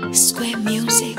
Square Music.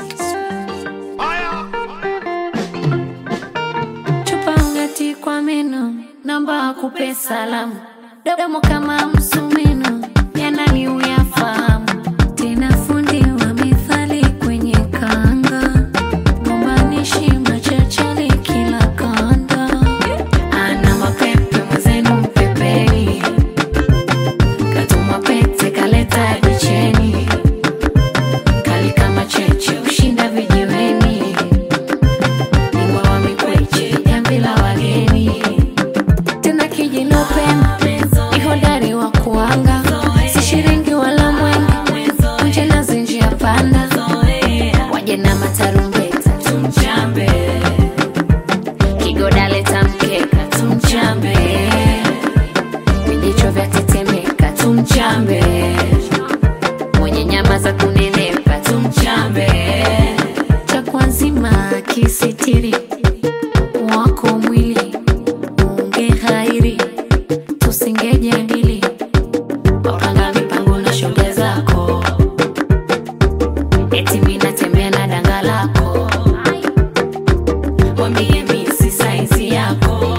Chupa ngati kwa meno, namba akupe salamu, domo kama msumeno, yanani uyafahamu, tena fundi wa mithali kwenye kanga, gombanishi machachali kila kanda, ana mapepe mwenzenu mpepeni, katuma pete kaleta dicheni, kali kama cheche ushinda vijiweni bingwa wa mikweche jamvi la wageni tena kijinopenda ihodari wa kuanga si shiringi wala mwenge nje na zinjia panda waje na matarumbeta tumchambe kigoda leta mkeka tumchambe vijicho vya tetemeka tumchambe mwenye nyama za kunenepa tumchambe cha kwanzima kisitiri wako mwili unge hairi tusingejadili waupanga mipango na shoga zako eti minatembea na danga lako wambie misi saizi yako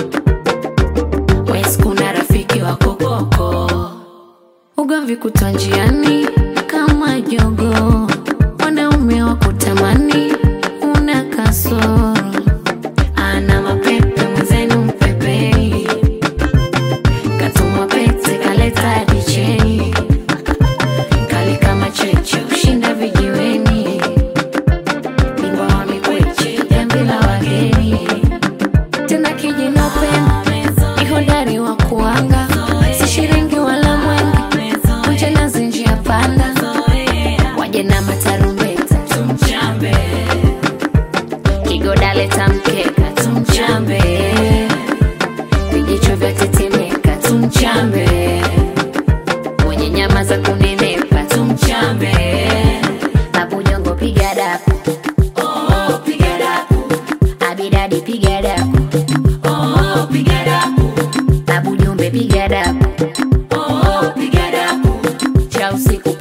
wes kuna rafiki wako koko ugomvi kutwa njiani kama jogo wanaume wa kutamani una kasoro ana mapepe mwenzenu mpepei katumwa pete kaleta dicheni kali kama cheche ushinda vijiweni bingwa wa mikweche jambi la wageni tena kijinopenda ihodari wa kuanga si shiringi wala mwenge kuja na zinjia panda waje na matarumbeta tumchambe kigoda leta mkeka tumchambe vijicho vya tetemeka tumchambe mwenye nyama za kunenepa tumchambe mabujongo piga dapu oh, piga dapu abidadi piga dapu oh, piga dapu babujumbe piga dapu oh, piga dapu cha usiku